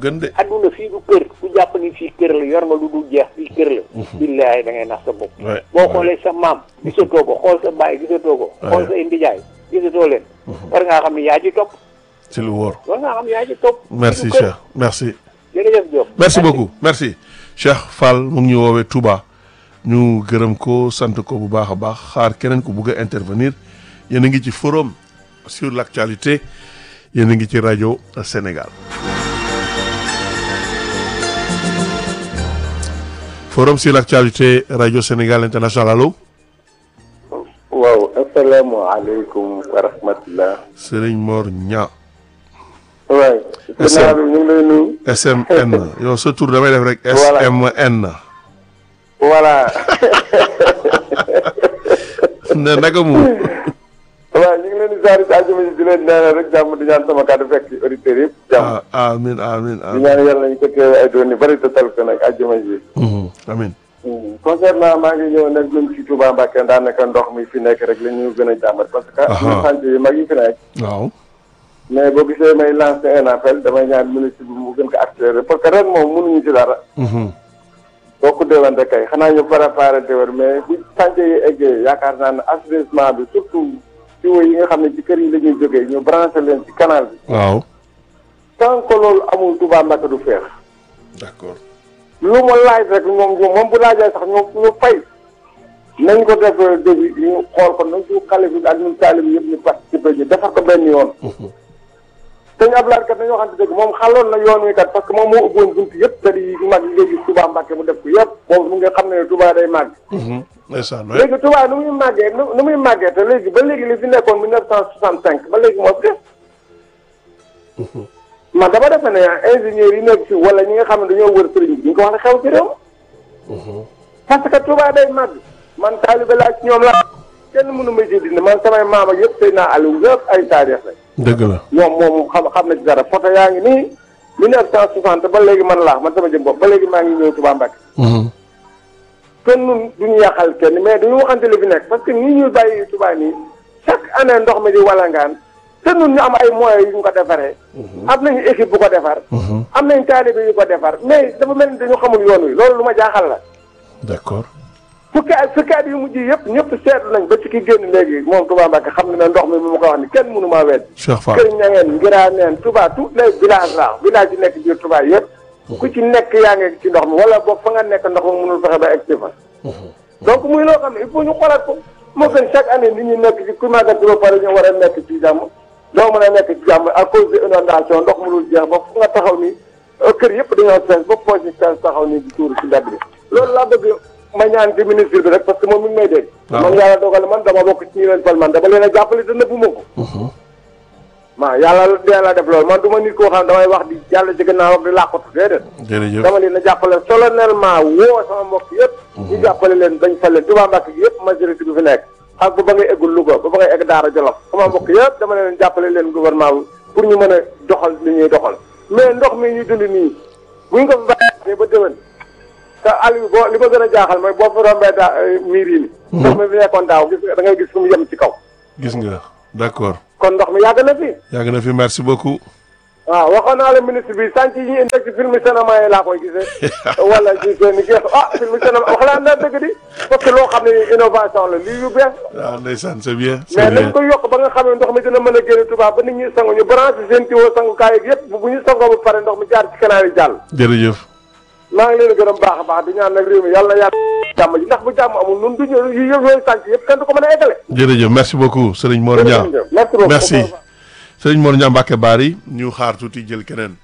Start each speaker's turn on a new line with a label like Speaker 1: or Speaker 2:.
Speaker 1: gën de
Speaker 2: adduna fii du kër ku jàpp ni fii kër la yor nga lu dul jeex fii kër la billaahi da ngay nax sa bopp
Speaker 1: Ouais,
Speaker 2: boo
Speaker 1: ouais.
Speaker 2: xoolee sa maam gisatoo ko xool sa baay gisatoo ko xool sa indijaay gisatoo leen war ngaa xam ne yaa ci topp
Speaker 1: ci lu wóor
Speaker 2: war ngaa xam ne yaa ci topp
Speaker 1: merci
Speaker 2: du kër.
Speaker 1: Cheikh merci
Speaker 2: jërëjëf Diop
Speaker 1: merci beaucoup merci Cheikh Fall mu ngi ñu woowee Touba ñu gërëm ko sant ko bu baax a baax xaar keneen ku bugg a intervenir yéen a ngi ci forum sur l'actualité yéen a ngi ci rajo Sénégal forum sur l'actualité rajo Sénégal international allo
Speaker 3: waaw asalaamaaleykum wa rahmatullah
Speaker 1: Serigne Mor Ña
Speaker 3: waay
Speaker 1: SM.
Speaker 3: gannaaw bi ñu ngi lay nuyu
Speaker 1: SMN yow sa tur damay def rek
Speaker 3: Voilà.
Speaker 1: SMN
Speaker 3: voilà
Speaker 1: ne naka mu
Speaker 3: waaw ñu ngi leen di saari si àjjuma ji di leen ñaanal rek jàmm di ñaan sama kàddu fekk ci auditeurs yëpp jàmm
Speaker 1: ah amin amin
Speaker 3: di
Speaker 1: amin
Speaker 3: ñaan yàlla nañu ko teewe ay doon yu bëri te tal ko nag àjjuma ji
Speaker 1: Mhm, amin
Speaker 3: concernant maa ngi ñëw nag ñun ci Touba Mbacké daanaka ndox mi fi nekk rek la ñu gën a jàmbat parce que
Speaker 1: Aha.
Speaker 3: ñu sant yu mag yi fi nekk
Speaker 1: waaw
Speaker 3: mais boo gisee may lancé un appel damay ñaan ministre bi mu gën ko accéléré parce que ren moom mënuñu ci dara
Speaker 1: Mhm,
Speaker 3: boo ko déwante kay xanaa ñu préparé déwén mais bu chantier yi eggee yaakaar naa ne assainissement bi surtout tuyaux yi nga xam ne ci kër yi la ñuy jógee ñu branché leen ci canal bi
Speaker 1: waaw
Speaker 3: tant que loolu amul Touba Mbacké du feex
Speaker 1: d'accord
Speaker 3: lu ma laaj rek moom moom bu laajee sax ñu ñu fay nañ ko def début ñu xool ko nañ ci xale bi ak ñun taalib yëpp ñu participé ji defar ko benn yoon sëñ Abdoulaye kat dañoo xam ne dëgg moom xaloon na yoon wi kat parce que moom moo ubboon bunt yëpp te di mag yi léegi Touba Mbacké mu def ko yëpp boobu mu nga xam ne Touba day màgg
Speaker 1: Mhm, ndeysaan waay
Speaker 3: léegi Touba nu muy màggee nu nu muy màggee te léegi ba léegi li fi nekkoon mille neuf cent soixante cinq ba léegi moo fi def man dama defe ne ingénieurs yi nekk fi wala ñi nga xam ne dañoo wër sëriñ bi ñu ko wax ne xew ci réew parce que Touba day màgg man taalibe laa ci ñoom laa kenn mënu ma ci dindi man samay maam ak yëpp sëy naa Aliou yëpp ay taarix lañ
Speaker 1: dëgg la
Speaker 3: ñoom moom xam xam na ci dara photo yaa ngi nii mille neuf cent soixante ba léegi man laa man sama jëm bopp ba léegi maa ngi ñëw Touba Mbacké
Speaker 1: Mhm,
Speaker 3: kenn nun duñu yàqal kenn mais duñu waxante li fi nekk parce que nii ñuy bàyyi Touba nii chaque année ndox mi di walangaan te nun ñu am ay moyens yu ñu ko defaree am nañu équipe bu ko defar
Speaker 1: mhm,
Speaker 3: am nañ taalibe yu ko defar mais dafa mel ni dañu xamul yoon wi loolu lu ma jaaxal la
Speaker 1: d'accord
Speaker 3: fukki at fukki at yu mujj yëpp ñëpp seetlu nañ ba ci ki génn léegi moom Touba Mbacké xam ne ne ndox mi mu ma ko wax ni kenn mënu maa wedd
Speaker 1: Cheikh Fall
Speaker 3: kër ñangeen ngiraa neen Touba tous les villages la village yi nekk biir Touba yëpp ku ci nekk yaa ngi ci ndox mi wala boog fa nga nekk ndox mi mënul fexe ba egg si fa donc muy loo xam ne il faut ñu xoolaat ko moo gën chaque année nit ñi nekk ci ku màggat ba pare ñu war a nekk ci jàmm doo mën a nekk ci jàmm à cause de inondation ndox mënul jeex ba fu nga taxaw ni kër yëpp dañoo fees ba poche yi fees taxaw ni di tuuru ci mbedd bi loolu laa bëgg ma ñaan ci ministre bi rek parce que moom mi ngi may dégg
Speaker 1: waaw.
Speaker 3: man yàlla dogal man dama bokk ci ñi leen fal man dama leen a jàppale te nëbbu ma ko waaw yàlla yàlla def loolu man du ma nit koo xam damay wax di yàlla ci gannaaw ak di làqatu déedéet
Speaker 1: jërëjëf
Speaker 3: dama leen a jàppale solennellement woo sama mbokk yëpp ñu jàppale leen bañ fal leen Touba Mbacké gi yëpp majorité bi fi nekk ak ba ba ngay eggul Louga ba ba ngay egg Daara Jolof sama mbokk yëpp dama leen jàppale leen gouvernement bi pour ñu mën a doxal li ñuy doxal mais ndox mi ñu dund nii buñ ko fi bàyyee ba déwén te Aliou boo li ma gën a jaaxal mooy boo fi rombee daa miir yi ni ndox mi fi nekkoon daaw gis nga da ngay gis fu mu yem ci kaw
Speaker 1: gis nga d'accord
Speaker 3: kon ndox mi yàgg na fi
Speaker 1: yàgg na fi merci beaucoup
Speaker 3: waaw waxoon naa la ministre bi sànq yi ñu indi ci film cinéma yi laa koy gisee wala ci seen i geex ah film cinéma wax laa na dëgg di parce que loo xam ne innovation la lii yu bees
Speaker 1: waaw ndeysaan c'est bien c'est
Speaker 3: mais
Speaker 1: bien
Speaker 3: nañ ko yokk ba nga xam ne ndox mi dina mën a génne tubaab ba nit ñi sangu ñu branché seen tiwo sangukaay ak yëpp bu ñu sangoo ba pare ndox mi jaar ci canal yi jàll
Speaker 1: jërëjëf
Speaker 3: maa ngi leen gërëm baax a baax di ñaan nag réew mi yàlla yàlla jàmm ji ndax bu jàmm amul nun duñu yu yëpp yooyu sànq yëpp kenn du ko mën a eggale
Speaker 1: jërëjëf merci beaucoup Serigne Mor Niang
Speaker 3: merci beaucoup
Speaker 1: merci Serigne Mor Niang Mbacké Bari ñu xaar tuuti jël keneen